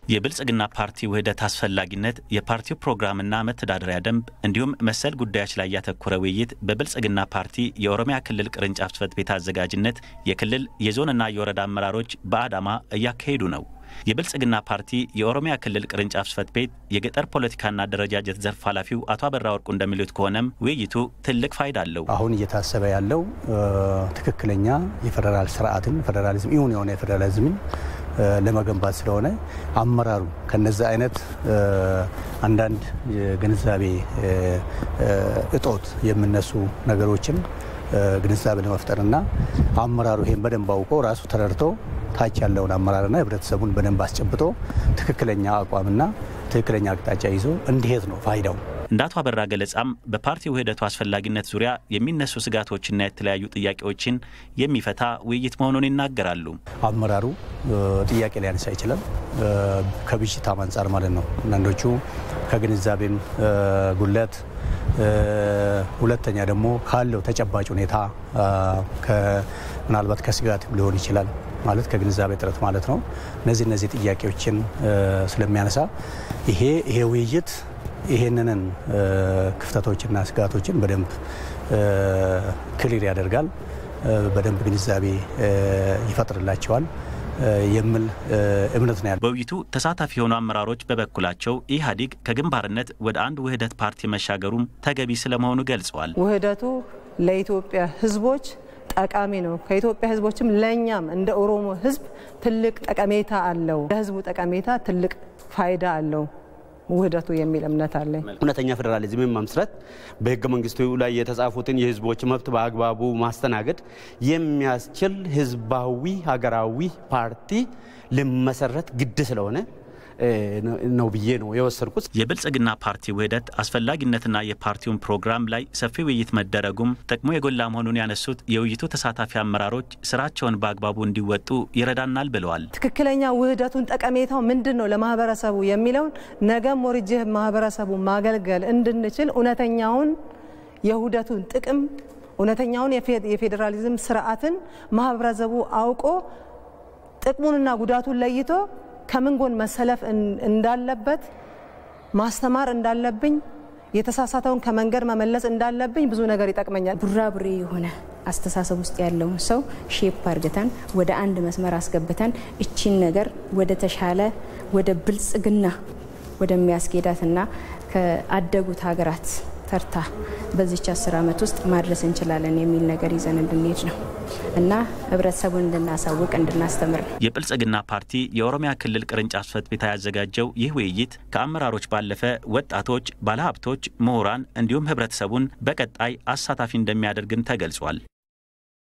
የብልጽግና ፓርቲ ውህደት አስፈላጊነት፣ የፓርቲው ፕሮግራምና መተዳደሪያ ደንብ እንዲሁም መሰል ጉዳዮች ላይ ያተኮረ ውይይት በብልጽግና ፓርቲ የኦሮሚያ ክልል ቅርንጫፍ ጽሕፈት ቤት አዘጋጅነት የክልል የዞንና የወረዳ አመራሮች በአዳማ እያካሄዱ ነው። የብልጽግና ፓርቲ የኦሮሚያ ክልል ቅርንጫፍ ጽሕፈት ቤት የገጠር ፖለቲካና አደረጃጀት ዘርፍ ኃላፊው አቶ አበራ ወርቁ እንደሚሉት ከሆነም ውይይቱ ትልቅ ፋይዳ አለው። አሁን እየታሰበ ያለው ትክክለኛ የፌዴራል ስርዓትን ፌዴራሊዝም ይሁን የሆነ የፌዴራሊዝምን ለመገንባት ስለሆነ አመራሩ ከነዚህ አይነት አንዳንድ የግንዛቤ እጦት የሚነሱ ነገሮችን ግንዛቤ ለመፍጠርና አመራሩ ይሄን በደንብ አውቆ ራሱ ተረድቶ ታች ያለውን አመራርና ህብረተሰቡን በደንብ አስጨብጦ ትክክለኛ አቋምና ትክክለኛ አቅጣጫ ይዞ እንዲሄድ ነው ፋይዳው። እንደ አቶ አበራ ገለጻም በፓርቲ ውህደቱ አስፈላጊነት ዙሪያ የሚነሱ ስጋቶችና የተለያዩ ጥያቄዎችን የሚፈታ ውይይት መሆኑን ይናገራሉ። አመራሩ ጥያቄ ሊያነሳ ይችላል፣ ከብዥታም አንጻር ማለት ነው። አንዳንዶቹ ከግንዛቤም ጉለት፣ ሁለተኛ ደግሞ ካለው ተጨባጭ ሁኔታ ምናልባት ከስጋት ሊሆን ይችላል ማለት ከግንዛቤ እጥረት ማለት ነው። እነዚህ እነዚህ ጥያቄዎችን ስለሚያነሳ ይሄ ይሄ ውይይት ይሄንንን ክፍተቶችና ስጋቶችን በደንብ ክሊር ያደርጋል፣ በደንብ ግንዛቤ ይፈጥርላቸዋል የሚል እምነት ነው ያለው። በውይይቱ ተሳታፊ የሆኑ አመራሮች በበኩላቸው ኢህአዴግ ከግንባርነት ወደ አንድ ውህደት ፓርቲ መሻገሩም ተገቢ ስለመሆኑ ገልጸዋል። ውህደቱ ለኢትዮጵያ ሕዝቦች ጠቃሚ ነው። ከኢትዮጵያ ሕዝቦችም ለእኛም እንደ ኦሮሞ ሕዝብ ትልቅ ጠቀሜታ አለው። ለሕዝቡ ጠቀሜታ ትልቅ ፋይዳ አለው ውህደቱ የሚል እምነት አለኝ። እውነተኛ ፌዴራሊዝምን መመስረት በህገ መንግስቱ ላይ የተጻፉትን የህዝቦች መብት በአግባቡ ማስተናገድ የሚያስችል ህዝባዊ ሀገራዊ ፓርቲ ሊመሰረት ግድ ስለሆነ ነው ብዬ ነው የወሰድኩት። የብልጽግና ፓርቲ ውህደት አስፈላጊነትና የፓርቲውን ፕሮግራም ላይ ሰፊ ውይይት መደረጉም ጥቅሙ የጎላ መሆኑን ያነሱት የውይይቱ ተሳታፊ አመራሮች ስራቸውን በአግባቡ እንዲወጡ ይረዳናል ብለዋል። ትክክለኛ ውህደቱን ጠቀሜታው ምንድን ነው ለማህበረሰቡ የሚለውን ነገም ወርጄ ማህበረሰቡ ማገልገል እንድንችል እውነተኛውን የውህደቱን ጥቅም እውነተኛውን የፌዴራሊዝም ስርዓትን ማህበረሰቡ አውቆ ጥቅሙንና ጉዳቱን ለይቶ ከምን ጎን መሰለፍ እንዳለበት ማስተማር እንዳለብኝ የተሳሳተውን ከመንገድ መመለስ እንዳለብኝ ብዙ ነገር ይጠቅመኛል። ቡራቡሬ የሆነ አስተሳሰብ ውስጥ ያለውን ሰው ሼፕ አርግተን ወደ አንድ መስመር አስገብተን እቺን ነገር ወደ ተሻለ ወደ ብልጽግና ወደሚያስኬዳትና ከአደጉት ሀገራት ተርታ በዚች አስር ዓመት ውስጥ ማድረስ እንችላለን የሚል ነገር ይዘን እንድንሄድ ነው እና ህብረተሰቡን እንድናሳውቅ እንድናስተምር ነው። የብልጽግና ፓርቲ የኦሮሚያ ክልል ቅርንጫፍ ጽሕፈት ቤት ያዘጋጀው ይህ ውይይት ከአመራሮች ባለፈ ወጣቶች፣ ባለሀብቶች፣ ምሁራን እንዲሁም ህብረተሰቡን በቀጣይ አሳታፊ እንደሚያደርግም ተገልጿል።